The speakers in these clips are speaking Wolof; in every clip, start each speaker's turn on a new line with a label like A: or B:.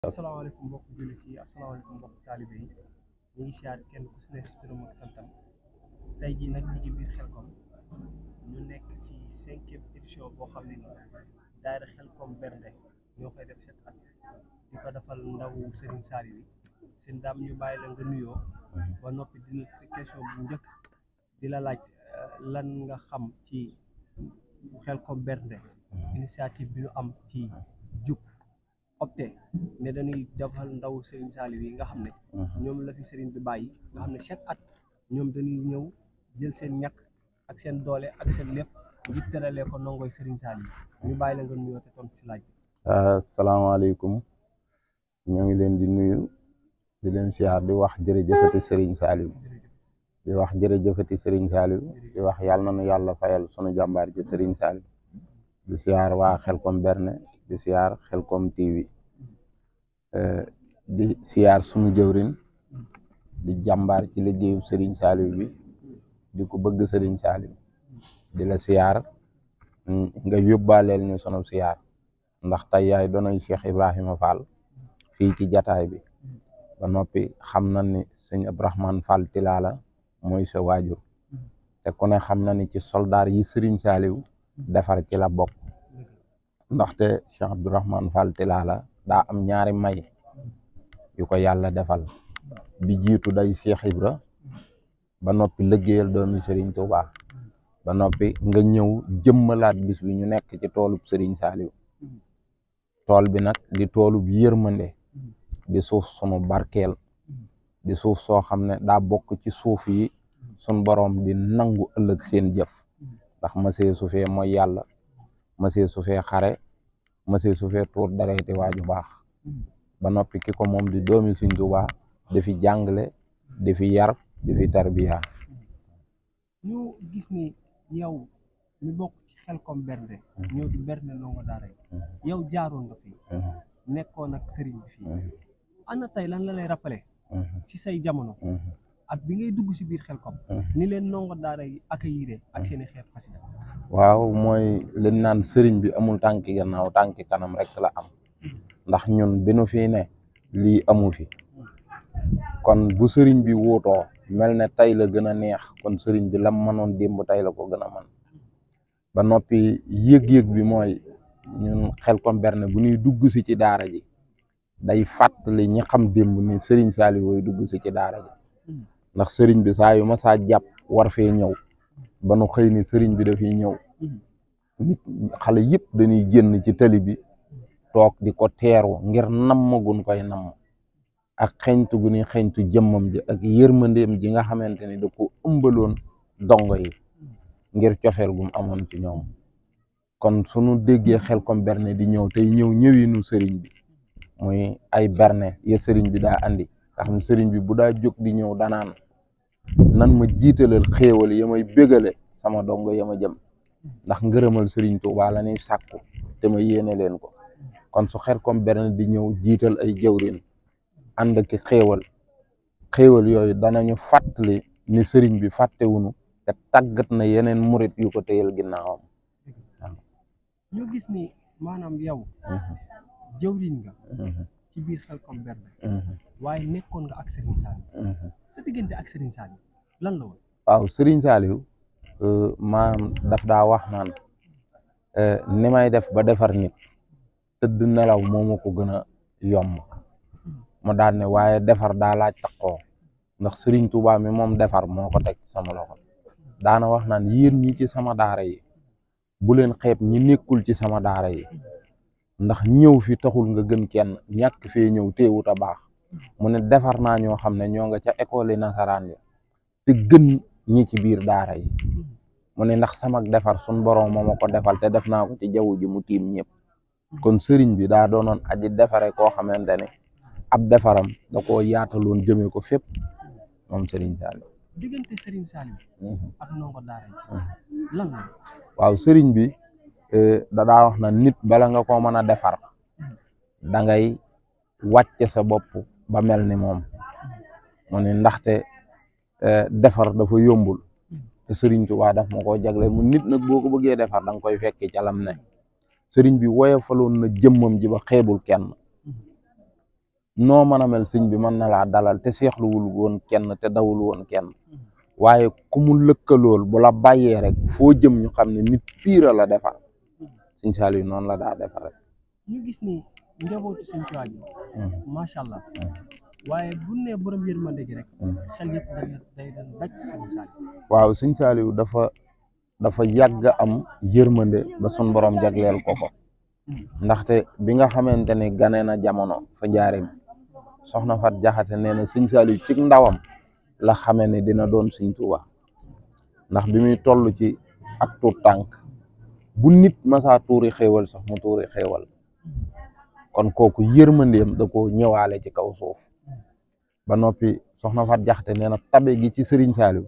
A: asalaamaaleykum mbokk jullit yi asalaamaaleykum mbokk taalibe yi ñu ngi siyaar kenn ku si ne si turam ak santam tey jii nag ñu ngi biir Xelkom ñu nekk ci cinquième édition boo xam ne nii daayira Xelkom Bernde ñoo koy def set at di ko defal ndaw Serigne Saliou yi seen daam ñu bàyyi la nga nuyoo ba noppi dina ci question bu njëkk di la laaj lan nga xam ci Xelkom Bernde initiative bi ñu am ci jub opté ne dañuy defal ndaw Serigne Saliou yi nga xam ne ñoom la fi Serigne bi bàyyi nga xam ne chaque at ñoom dañuy ñëw jël seen ñàkk ak seen doole ak seen lépp ngir teralee ko ndongoy Serigne Saliou ñu bàyyi la nga nuyoo te tontu ci laaj bi.
B: asalaamaaleykum ñoo ngi leen di nuyu di leen siyaar di wax jërëjëfati Serigne Saliou di wax jërëjëfati Serigne Saliou di wax yàlla na nu yàlla fayal sunu jàmbaar ji Serigne Saliou di siyaar waa Xelkom Bernde di siyaar Xelkom TV di siyaar sunu jëwrin di jàmbaar ci liggéeyu Serigne Saliou bi di ko bëgg Serigne Saliou di la siyaar nga yóbbaaleel ñu sunu siyaar ndax tey yaay doonay Cheikh Ibrahima Fall fii ci jataay bi ba noppi xam na ni sëñ Abdourahmane Fall Tilala mooy sa waajur te ku ne xam na ni ci soldaar yi Serigne Saliou defar ci la bokk ndaxte Cheikh Abdourahmane Fall Tilala daa am ñaari may yu ko yàlla defal bi jiitu day Cheikh Ibra ba noppi liggéeyal doomi Serigne Touba ba noppi nga ñëw jëmmalaat bis bi ñu nekk ci toolub Serigne Saliou tool bi nag di toolub yërmande di suuf sunu barkeel di suuf soo xam ne daa bokk ci suuf yi sun boroom di nangu ëllëg seen jëf ndax masee su fee mooy yàlla masee su fee xare masee su fee tuur dareeti waaju baax ba noppi ki ko moom di doomi Sëriñ Tuubaa di fi jàngale di fi yar di fi tarbiya
A: ñu gis ni yow mi bokk ci Xelkom Bernde ñëw di bernde ndongo daara yi yow jaaroon nga fi nekkoon ak sëriñ bi fii ana tey lan la lay rappelé ci say jamono ak bi ngay dugg si biir Xelkom ni leen ndongo daara yi accueillir ak seeni xeet xasida
B: waaw mooy leen naan sëriñ bi amul tànki gannaaw tànki kanam rek la am ndax ñun bi nu fii ne lii amu fi kon bu sëriñ bi wuutoo mel ne tey la gën a neex kon sëriñ bi lam mënoon démb tey la ko gën a man ba noppi yëg-yëg bi mooy ñun Xelkom Bernde bu ñuy dugg si ci daara ji day fàttali ñi xam démb ni sëriñ Saliou wooy dugg si ci daara ji ndax sëriñ bi saa yu ma saa jàpp war fee ñëw ba nu xëy ni sëriñ bi dafiy ñëw nit xale yëpp dañuy génn ci tali bi toog di ko teeru ngir namm gun koy namm ak xeñtu gu ni xeñtu jëmmam ji ak yërmandeem ji nga xamante ni da ko ëmbaloon dongo yi ngir cofeel gum amoon ci ñoom kon sunu déggee Xelkom Bernde di ñëw tey ñëw ñëwinu sëriñ bi muy ay berne ya sëriñ bi daa andi nga xam sëriñ bi bu daa jóg di ñëw danaan nan ma jiitalal xéewal ya may bégale sama dongo ya ma jëm ndax ngërëmal sëriñ Tuubaa la ñuy sàkku te ma yéene leen ko kon su Xelkom Bernde di ñëw jiital ay jawrin ànd ki xéewal xéewal yooyu danañu fàttali ni sëriñ bi fàttewunu te tàggat na yeneen murit yu ko téyal ginnaawam
A: ñu gis ni maanaam yow jëwriñ nga ci biir Xelkom Bernde waaye nekkoon nga ak Serigne Saliou sa diggante ak Serigne Saliou lan la woon
B: waaw Serigne Saliou maanaam daf daa wax naan ni may def ba defar nit tëdd nelaw moo ma ko gën a yomb mu daal ne waaye defar daa laaj taxoo ndax Serigne Touba mi moom defar moo ko teg sama loxo daana wax naan yéen ñi ci sama daara yi bu leen xeeb ñi nekkul ci sama daara yi ndax ñëw fi taxul nga gën kenn ñàkk fee ñëw teewut a baax mu ne defar naa ñoo xam ne ñoo nga ca école yi nasaraan yi te gën ñi ci biir daara yi mu ne ndax sama defar sun borom moo ma ko defal te def naa ko ci jaww ji mu tiim ñëpp kon sëriñ bi daa doonoon aji defare koo xamante ne ab defaram da koo yaataloon jëmee ko fépp moom Serigne Saliou
A: diggante Serigne Saliou ak ndongo daara yi lan la
B: waaw sëriñ bi da daa wax na nit bala nga ko mën a defar da ngay wàcce sa bopp ba mel ni moom mu ne ndaxte defar dafa yombul te sëriñ Tuubaa daf ma koo jagle mu nit nag boo ko bëggee defar da nga koy fekki ca lam ne sëriñ bi woyofaloon na jëmmam ji ba xeebul kenn noo mën a mel sëñ bi mën na laa dalal te seexluwul woon kenn te dawul woon kenn waaye ku mu lëkkalool bu la bàyyee rek foo jëm ñu xam ne nit piira la defar sëñ Saliou noonu la daa defar rek
A: ñu gis ni njabootu sëñ Tuubaa gi macha allah waaye bu nee borom yërmande gi rek xel yëpp day day day daj sëñ Saliou
B: waaw sëñ Saliou dafa dafa yàgg am yërmande ba sun borom jagleel ko ko ndaxte bi nga xamante ne gane na jamono fa njaareem soxna Fat Jaxate nee na sëñ Saliou ci ndawam la xame ne dina doon sëñ Tuubaa ndax bi muy toll ci ak tuut tànk bu nit masaa tuuri xéewal sax mu tuuri xéewal kon kooku yërmandeem da ko ñëwaale ci kaw suuf ba noppi soxna Fat Jaxate nee na tabe gi ci sëriñ Saliou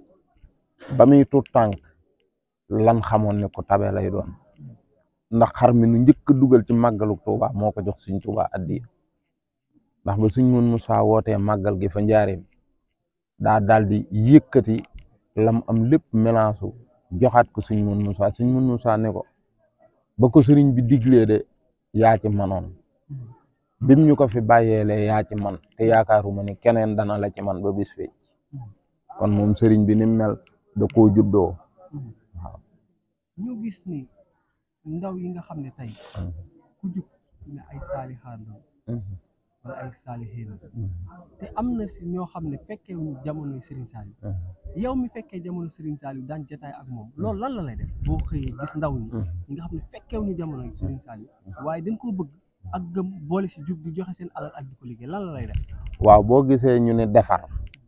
B: ba muy tuut tànk lan xamoon ne ko tabe lay doon ndax xar mi nu njëkk a dugal ci màggalu Tuuba moo ko jox sëñ Tuuba addiya ndax ba suñ mun Musaa wootee màggal gi fa njaareem daa daal di yëkkati lam am lépp mélange joxaat ko suñ mun Musaa suñ mun Musaa ne ko ba ko sëriñ bi diglee de yaa ci manoon bim ñu ko fi bàyyeelee yaa ci man te yaakaaruma ni keneen dana la ci man ba bis fecc kon moom sëriñ bi ni mel da koo juddoo waaw
A: ñu gis ni ndaw yi nga xam ne tey ku jug ne ay saalixaan la wala ay saalixiin la te am na si ñoo xam ne fekkee wuñu jamonoy Serigne Saliou yow mi fekkee jamono Serigne Saliou daan jotaay ak moom loolu lan la lay def boo xëyee gis ndaw ñi ñi nga xam ne fekkee wuñu jamonoy Serigne Saliou waaye dañ koo bëgg ak gëm boole si jug di joxe seen alal ak di ko liggéey lan la lay def
B: waaw boo gisee ñu ne defar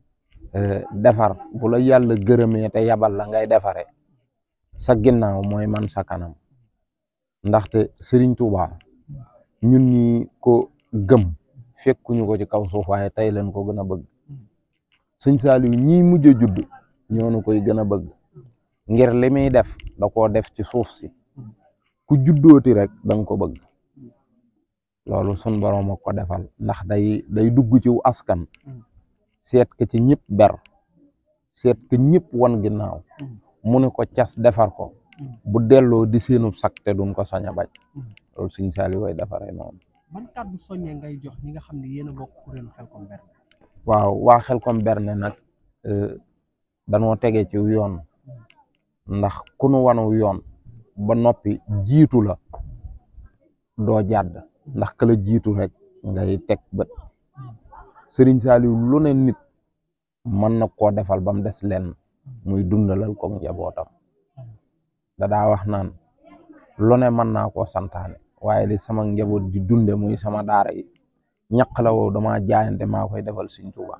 B: defar bu la yàlla gërëmee te yabal la ngay defare sa ginnaaw mooy man sa kanam ndaxte Serigne Touba ñun ñi ko gëm fekkuñu ko ci kaw suuf waaye tey leen ko gën a bëgg sëñ Saliou ñii mujj a judd ñoonu koy gën a bëgg ngir li muy def da koo def ci suuf si ku juddooti rek danga ko bëgg loolu sun borom ak ko defal ndax day day dugg ci askan seet ka ci ñëpp ber seet ka ñëpp wan ginnaaw mu ne ko cas defar ko bu delloo di seenub sak te duñ ko sañ a bañ loolu sëñ Saliou way defaree noonu
A: ban kàddu soññee ngay jox ñi nga xam ne yéen a bokk kuréelu Xelcom Berne
B: waaw waa Xelcom Berne nag danoo tege ci yoon ndax ku nu wanu yoon ba noppi jiitu la doo jàdd ndax ka la jiitu rek ngay teg bët Sëriñ Saliou lu ne nit mën na koo defal ba mu des lenn muy dundalal ko njabootam da daa wax naan lu ne mën naa koo santaane waaye li sama njaboot di dunde muy sama daara yi ñaq la woo dama jaayante maa koy defal Sëriñ Tuuba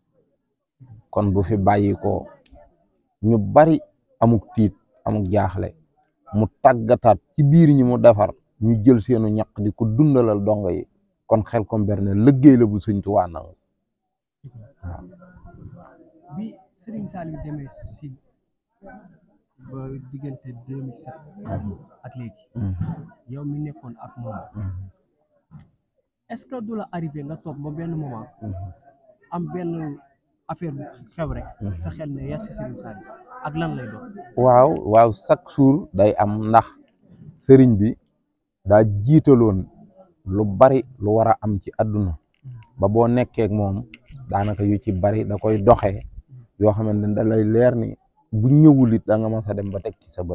B: kon bu fi bàyyi ko ñu bari amuk tiit amuk jaaxle mu tàggataat ci biir ñi mu defar ñu jël seenu ñaq di ko dundalal dongo yi kon Xelcom Berne liggéey la bu Sëriñ Tuuba nangu waaw
A: bi Serigne Saliou demee si ba diggante 2007 ak léegi yow mi nekkoon ak moom est-ce que du la arrivé nga toog ba benn moment am benn affaire bu xew rek sa xel ne yar si Serigne Saliou ak lan lay doon
B: waaw waaw chaque jour day am ndax sëriñ bi daa jiitaloon lu bari lu war a am ci àdduna ba boo nekkee ak moom daanaka yu ci bari da koy doxee yoo xamante ne da lay leer ni bu ñëwul it da nga mas a dem ba teg ci sa bët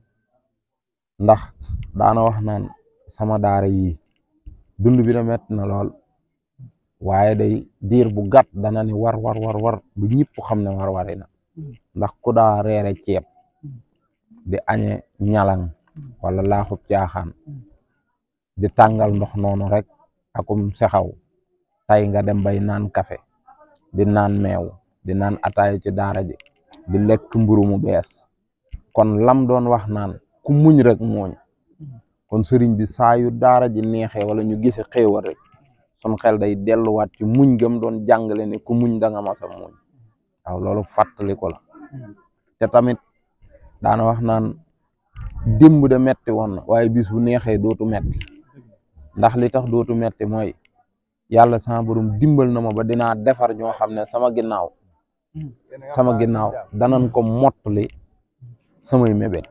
B: ndax daana wax naan sama daara yi dund bi da metti na lool waaye day diir bu gàtt dana ni war war war war bu ñëpp xam ne war wari na ndax ku daa reere ceeb di añe ñalang wala laaxub caaxaan di tàngal ndox noonu rek akum sexaw tay nga dem bay naan kafe di naan meew di naan ataaya ci daara ji di lekk mburu mu bees kon lam doon wax naan ku muñ rek mooñ kon sëriñ bi saa yu daara ji neexee wala ñu gise xéewal rek sun xel day delluwaat ci muñ gëm doon jàngale ne ku muñ da nga masa muñ waaw loolu fàttali ko la te tamit daana wax naan démb de metti woon na waaye bis bu neexee dootu metti ndax li tax dootu metti mooy yàlla sama borom dimbal na ma ba dinaa defar ñoo xam ne sama ginnaaw sama ginnaaw danañ ko mottali samay mébét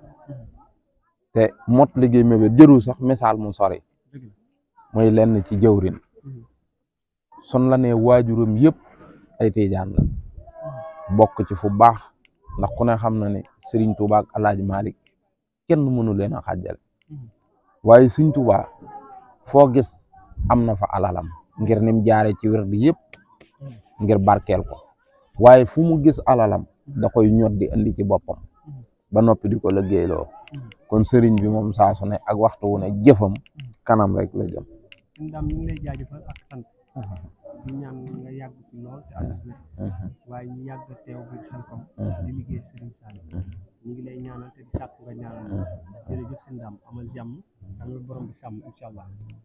B: te mottali gi mébét jërul sax misaal mu sori muy lenn ci jëwrin son la ne waajuram yëpp ay tiijaan la bokk ci fu baax ndax ku ne xam na ne Serigne Touba ak El Hadj Malick kenn mënu leen a xàjjale waaye Serigne Touba foo gis am na fa alalam ngir nim jaare ci wér gi yëpp ngir barkeel ko waaye fu mu gis alalam da koy ñot di indi ci boppam ba noppi di ko liggéeyloo kon sëriñ bi moom saa su ne ak waxtu wu ne jëfam kanam rek la jëm
A: suñu daam ñu ngi lay jaajëfal ak sant di ñaan nga yàgg ci lool te ànd ak wér waaye ñu yàgg teew biir Xelcom di liggéey Serigne Saliou ñu ngi lay ñaanal te di sàkk nga ñaanal jërëjëf seen daam amal jàmm am borom bi sàmm incha allah